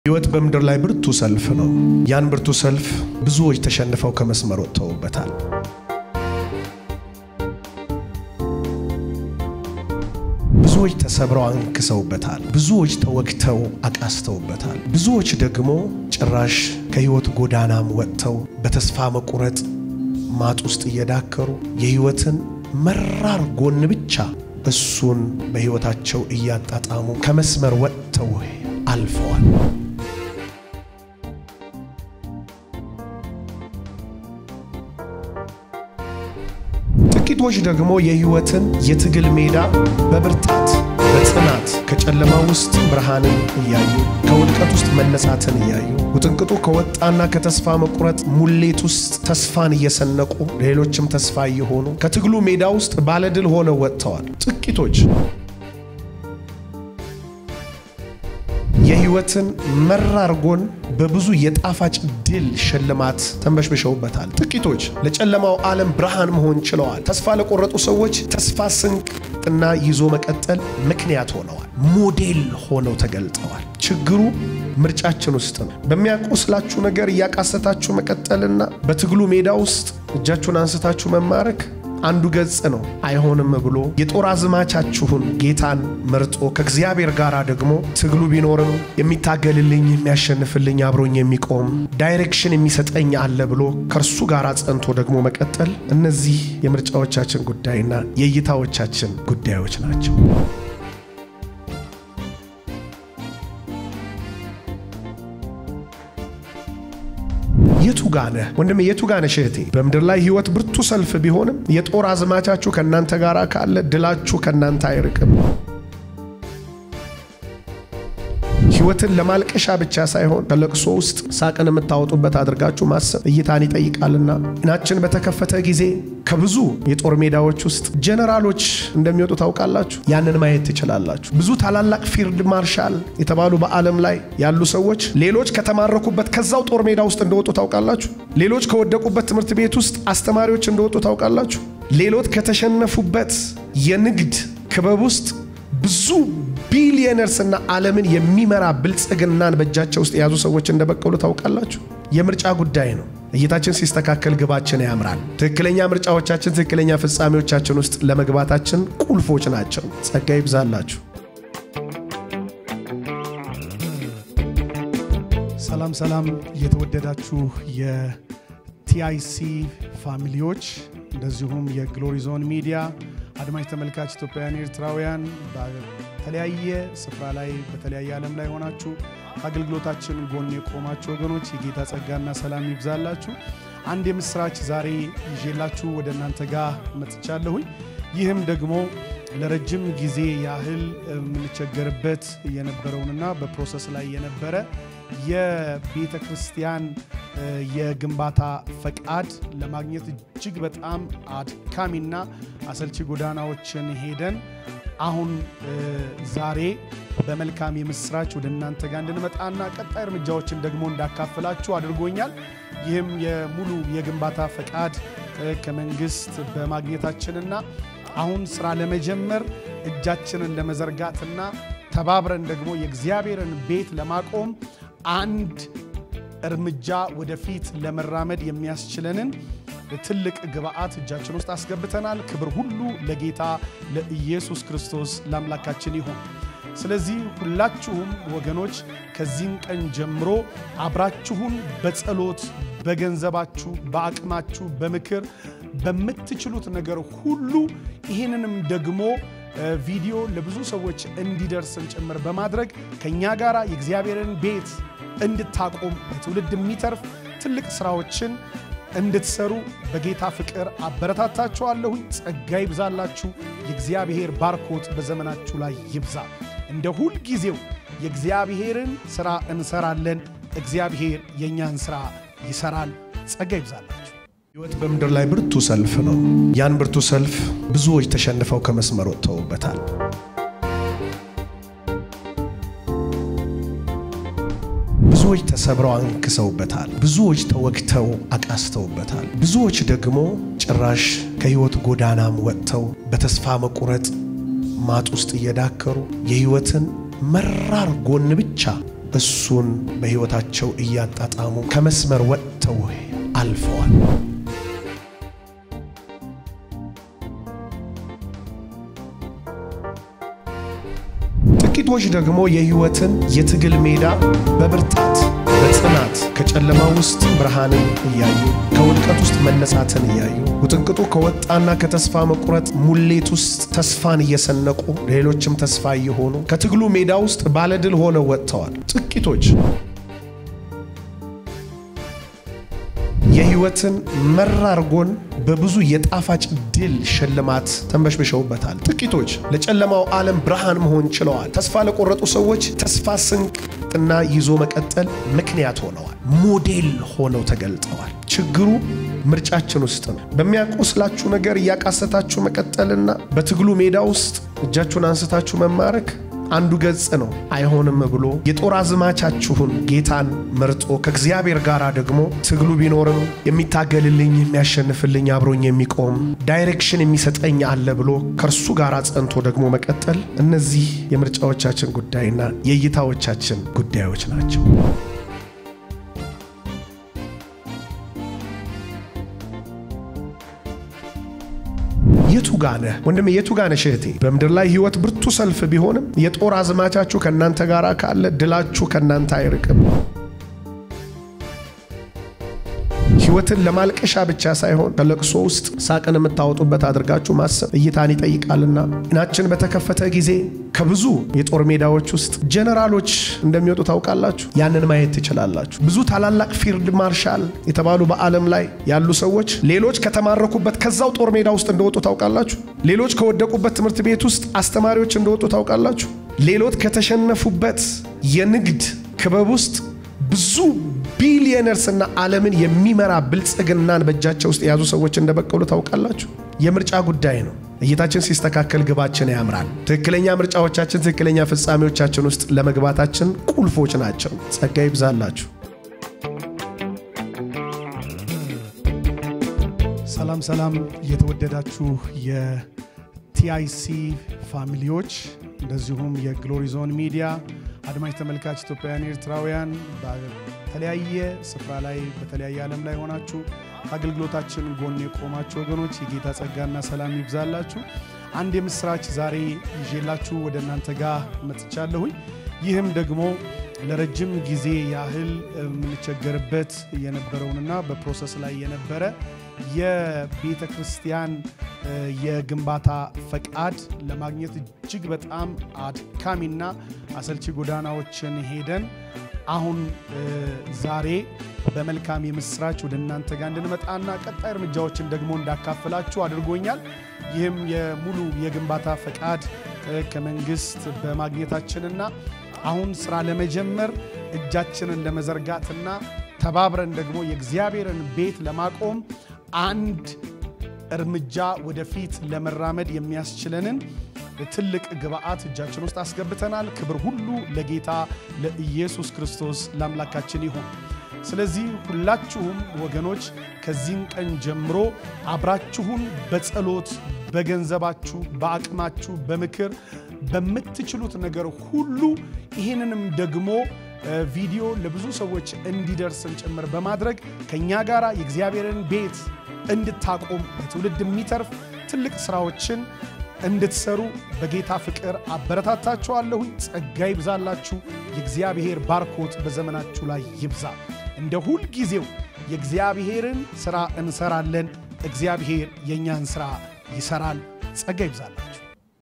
ሕይወት በምድር ላይ ብርቱ ሰልፍ ነው። ያን ብርቱ ሰልፍ ብዙዎች ተሸንፈው ከመስመር ወጥተውበታል። ብዙዎች ተሰብረው አንክሰውበታል። ብዙዎች ተወግተው አቃስተውበታል። ብዙዎች ደግሞ ጭራሽ ከሕይወት ጎዳናም ወጥተው በተስፋ መቁረጥ ማጥ ውስጥ እየዳከሩ የሕይወትን መራር ጎን ብቻ እሱን በሕይወታቸው እያጣጣሙ ከመስመር ወጥተው አልፈዋል። ጥቂቶች ደግሞ የሕይወትን የትግል ሜዳ በብርታት በጽናት ከጨለማ ውስጥ ብርሃንን እያዩ ከውድቀት ውስጥ መነሳትን እያዩ ውጥንቅጡ ከወጣና ከተስፋ መቁረጥ ሙሌት ውስጥ ተስፋን እየሰነቁ ሌሎችም ተስፋ እየሆኑ ከትግሉ ሜዳ ውስጥ ባለድል ሆነው ወጥተዋል። ጥቂቶች የሕይወትን መራር ጎን በብዙ የጣፋጭ ድል ሽልማት ተንበሽብሸውበታል። ጥቂቶች ለጨለማው ዓለም ብርሃን መሆን ችለዋል። ተስፋ ለቆረጡ ሰዎች ተስፋ ስንቅና ይዞ መቀጠል ምክንያት ሆነዋል። ሞዴል ሆነው ተገልጠዋል። ችግሩ ምርጫችን ውስጥ ነው። በሚያቆስላችሁ ነገር እያቃሰታችሁ መቀጠልና በትግሉ ሜዳ ውስጥ እጃችሁን አንስታችሁ መማረክ አንዱ ገጽ ነው። አይሆንም ብሎ የጦር አዝማቻችሁን ጌታን መርጦ ከእግዚአብሔር ጋር ደግሞ ትግሉ ቢኖርም የሚታገልልኝ የሚያሸንፍልኝ አብሮኝ የሚቆም ዳይሬክሽን የሚሰጠኝ አለ ብሎ ከእርሱ ጋር ጸንቶ ደግሞ መቀጠል፣ እነዚህ የምርጫዎቻችን ጉዳይና የእይታዎቻችን ጉዳዮች ናቸው። የቱ ጋነህ ወንድሜ? የቱ ጋነሽ እህቴ? በምድር ላይ ሕይወት ብርቱ ሰልፍ ቢሆንም የጦር አዝማቻችሁ ከእናንተ ጋር ካለ ድላችሁ ከእናንተ አይርቅም። ሕይወትን ለማልቀሻ ብቻ ሳይሆን ከለቅሶ ውስጥ ሳቅን የምታወጡበት አድርጋችሁ ማሰብ እይታን ይጠይቃልና ዓይናችን በተከፈተ ጊዜ ከብዙ የጦር ሜዳዎች ውስጥ ጀነራሎች እንደሚወጡ ታውቃላችሁ። ያንን ማየት ትችላላችሁ። ብዙ ታላላቅ ፊልድ ማርሻል የተባሉ በዓለም ላይ ያሉ ሰዎች ሌሎች ከተማረኩበት ከዛው ጦር ሜዳ ውስጥ እንደወጡ ታውቃላችሁ። ሌሎች ከወደቁበት ትምህርት ቤት ውስጥ አስተማሪዎች እንደወጡ ታውቃላችሁ። ሌሎች ከተሸነፉበት የንግድ ክበብ ውስጥ ብዙ ቢሊየነርስና ዓለምን የሚመራ ብልጽግናን በእጃቸው ውስጥ የያዙ ሰዎች እንደበቀሉ ታውቃላችሁ። የምርጫ ጉዳይ ነው። እይታችን ሲስተካከል ግባችን ያምራል። ትክክለኛ ምርጫዎቻችን ትክክለኛ ፍጻሜዎቻችን ውስጥ ለመግባታችን ቁልፎች ናቸው። ጸጋ ይብዛላችሁ። ሰላም ሰላም፣ የተወደዳችሁ የቲአይሲ ፋሚሊዎች እንደዚሁም የግሎሪ ዞን ሚዲያ አድማጭ ተመልካች ኢትዮጵያውያን፣ ኤርትራውያን በተለያየ ስፍራ ላይ በተለያየ ዓለም ላይ ሆናችሁ አገልግሎታችን ጎን የቆማችሁ ወገኖች የጌታ ጸጋና ሰላም ይብዛላችሁ። አንድ የምስራች ዛሬ ይዤላችሁ ወደ እናንተ ጋር መጥቻለሁኝ። ይህም ደግሞ ለረጅም ጊዜ ያህል የምንቸገርበት የነበረውንና በፕሮሰስ ላይ የነበረ የቤተ ክርስቲያን የግንባታ ፈቃድ ለማግኘት እጅግ በጣም አድካሚና አሰልቺ ጎዳናዎችን ሄደን አሁን ዛሬ በመልካም የምስራች ወደ እናንተ ጋር እንድንመጣና ቀጣይ እርምጃዎችን ደግሞ እንዳካፍላችሁ አድርጎኛል። ይህም የሙሉ የግንባታ ፈቃድ ከመንግስት በማግኘታችንና አሁን ስራ ለመጀመር እጃችንን ለመዘርጋትና ተባብረን ደግሞ የእግዚአብሔርን ቤት ለማቆም አንድ እርምጃ ወደፊት ለመራመድ የሚያስችለንን ትልቅ ግብአት እጃችን ውስጥ አስገብተናል። ክብር ሁሉ ለጌታ ለኢየሱስ ክርስቶስ ለአምላካችን ይሁን። ስለዚህ ሁላችሁም ወገኖች ከዚህም ቀን ጀምሮ አብራችሁን በጸሎት በገንዘባችሁ፣ በአቅማችሁ፣ በምክር በምትችሉት ነገር ሁሉ ይህንንም ደግሞ ቪዲዮ ለብዙ ሰዎች እንዲደርስን ጭምር በማድረግ ከእኛ ጋር የእግዚአብሔርን ቤት እንድታቆም ለትውልድ የሚተርፍ ትልቅ ስራዎችን እንድትሰሩ በጌታ ፍቅር አበረታታችኋለሁኝ። ጸጋ ይብዛላችሁ። የእግዚአብሔር ባርኮት በዘመናችሁ ላይ ይብዛ። እንደ ሁል ጊዜው የእግዚአብሔርን ስራ እንሰራለን። እግዚአብሔር የእኛን ስራ ይሰራል። ጸጋ ይብዛላችሁ። ሕይወት በምድር ላይ ብርቱ ሰልፍ ነው። ያን ብርቱ ሰልፍ ብዙዎች ተሸንፈው ከመስመር ወጥተውበታል። ብዙዎች ተሰብረው አንክሰውበታል። ብዙዎች ተወግተው አቃስተውበታል። ብዙዎች ደግሞ ጭራሽ ከሕይወት ጎዳናም ወጥተው በተስፋ መቁረጥ ማጥ ውስጥ እየዳከሩ የሕይወትን መራር ጎን ብቻ እሱን በሕይወታቸው እያጣጣሙ ከመስመር ወጥተው አልፈዋል። ጥቂቶች ደግሞ የሕይወትን የትግል ሜዳ በብርታት በጽናት ከጨለማ ውስጥ ብርሃንን እያዩ ከውድቀት ውስጥ መነሳትን እያዩ ውጥንቅጡ ከወጣና ከተስፋ መቁረጥ ሙሌት ውስጥ ተስፋን እየሰነቁ ሌሎችም ተስፋ እየሆኑ ከትግሉ ሜዳ ውስጥ ባለድል ሆነው ወጥተዋል። ጥቂቶች የሕይወትን መራር ጎን በብዙ የጣፋጭ ድል ሽልማት ተንበሽብሸውበታል። ጥቂቶች ለጨለማው ዓለም ብርሃን መሆን ችለዋል። ተስፋ ለቆረጡ ሰዎች ተስፋ ስንቅና ይዞ መቀጠል ምክንያት ሆነዋል። ሞዴል ሆነው ተገልጠዋል። ችግሩ ምርጫችን ውስጥ ነው። በሚያቆስላችሁ ነገር እያቃሰታችሁ መቀጠልና በትግሉ ሜዳ ውስጥ እጃችሁን አንስታችሁ መማረክ አንዱ ገጽ ነው። አይሆንም ብሎ የጦር አዝማቻችሁን ጌታን መርጦ ከእግዚአብሔር ጋር ደግሞ ትግሉ ቢኖርም የሚታገልልኝ የሚያሸንፍልኝ አብሮኝ የሚቆም ዳይሬክሽን የሚሰጠኝ አለ ብሎ ከእርሱ ጋር ጸንቶ ደግሞ መቀጠል፣ እነዚህ የምርጫዎቻችን ጉዳይና የእይታዎቻችን ጉዳዮች ናቸው። የቱ ጋነህ ወንድሜ? የቱ ጋነሽ እህቴ? በምድር ላይ ሕይወት ብርቱ ሰልፍ ቢሆንም የጦር አዝማቻችሁ ከእናንተ ጋር ካለ ድላችሁ ከእናንተ አይርቅም። ሕይወትን ለማልቀሻ ብቻ ሳይሆን ከለቅሶ ውስጥ ሳቅን የምታወጡበት አድርጋችሁ ማሰብ እይታን ይጠይቃልና ዓይናችን በተከፈተ ጊዜ ከብዙ የጦር ሜዳዎች ውስጥ ጀነራሎች እንደሚወጡ ታውቃላችሁ። ያንን ማየት ትችላላችሁ። ብዙ ታላላቅ ፊልድ ማርሻል የተባሉ በዓለም ላይ ያሉ ሰዎች ሌሎች ከተማረኩበት ከዛው ጦር ሜዳ ውስጥ እንደወጡ ታውቃላችሁ። ሌሎች ከወደቁበት ትምህርት ቤት ውስጥ አስተማሪዎች እንደወጡ ታውቃላችሁ። ሌሎች ከተሸነፉበት የንግድ ክበብ ውስጥ ብዙ ቢሊየነርስና ዓለምን የሚመራ ብልጽግናን በእጃቸው ውስጥ የያዙ ሰዎች እንደበቀሉ ታውቃላችሁ። የምርጫ ጉዳይ ነው። እይታችን ሲስተካከል ግባችን ያምራል። ትክክለኛ ምርጫዎቻችን ትክክለኛ ፍጻሜዎቻችን ውስጥ ለመግባታችን ቁልፎች ናቸው። ጸጋ ይብዛላችሁ። ሰላም ሰላም፣ የተወደዳችሁ የቲአይሲ ፋሚሊዎች እንደዚሁም የግሎሪ ዞን ሚዲያ አድማጭ ተመልካች ኢትዮጵያውያን፣ ኤርትራውያን በተለያየ ስፍራ ላይ በተለያየ ዓለም ላይ ሆናችሁ አገልግሎታችን ጎን የቆማችሁ ወገኖች የጌታ ጸጋና ሰላም ይብዛላችሁ። አንድ የምስራች ዛሬ ይዤላችሁ ወደ እናንተ ጋር መጥቻለሁኝ። ይህም ደግሞ ለረጅም ጊዜ ያህል የምንቸገርበት የነበረውንና በፕሮሰስ ላይ የነበረ የቤተ ክርስቲያን የግንባታ ፈቃድ ለማግኘት እጅግ በጣም አድካሚና አሰልቺ ጎዳናዎችን ሄደን አሁን ዛሬ በመልካም የምስራች ወደ እናንተ ጋር እንድንመጣና ቀጣይ እርምጃዎችን ደግሞ እንዳካፍላችሁ አድርጎኛል። ይህም የሙሉ የግንባታ ፈቃድ ከመንግስት በማግኘታችንና አሁን ስራ ለመጀመር እጃችንን ለመዘርጋትና ተባብረን ደግሞ የእግዚአብሔርን ቤት ለማቆም አንድ እርምጃ ወደፊት ለመራመድ የሚያስችለንን ትልቅ ግብአት እጃችን ውስጥ አስገብተናል። ክብር ሁሉ ለጌታ ለኢየሱስ ክርስቶስ ለአምላካችን ይሁን። ስለዚህ ሁላችሁም ወገኖች ከዚህም ቀን ጀምሮ አብራችሁን በጸሎት በገንዘባችሁ፣ በአቅማችሁ፣ በምክር በምትችሉት ነገር ሁሉ ይህንንም ደግሞ ቪዲዮ ለብዙ ሰዎች እንዲደርስን ጭምር በማድረግ ከእኛ ጋር የእግዚአብሔርን ቤት እንድታቆም ለትውልድ የሚተርፍ ትልቅ ስራዎችን እንድትሰሩ በጌታ ፍቅር አበረታታችኋለሁኝ። ጸጋ ይብዛላችሁ። የእግዚአብሔር ባርኮት በዘመናችሁ ላይ ይብዛ። እንደ ሁል ጊዜው የእግዚአብሔርን ስራ እንሰራለን። እግዚአብሔር የእኛን ስራ ይሰራል። ጸጋ ይብዛላችሁ።